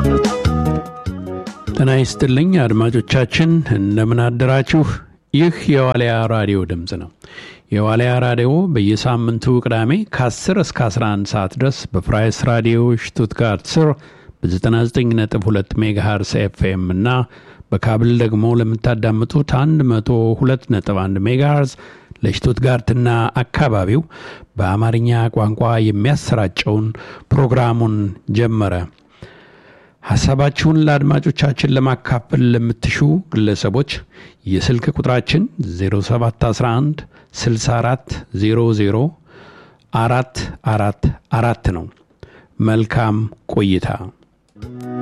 ጤና ይስጥልኝ አድማጮቻችን፣ እንደምን አደራችሁ? ይህ የዋልያ ራዲዮ ድምፅ ነው። የዋልያ ራዲዮ በየሳምንቱ ቅዳሜ ከ10 እስከ 11 ሰዓት ድረስ በፕራይስ ራዲዮ ሽቱትጋርት ስር በ99.2 ሜጋሃርስ ኤፍኤም እና በካብል ደግሞ ለምታዳምጡት 102.1 ሜጋሃርዝ ለሽቱትጋርትና አካባቢው በአማርኛ ቋንቋ የሚያሰራጨውን ፕሮግራሙን ጀመረ። ሐሳባችሁን ለአድማጮቻችን ለማካፈል ለምትሹ ግለሰቦች የስልክ ቁጥራችን 0711 64 00 አራት አራት አራት ነው። መልካም ቆይታ።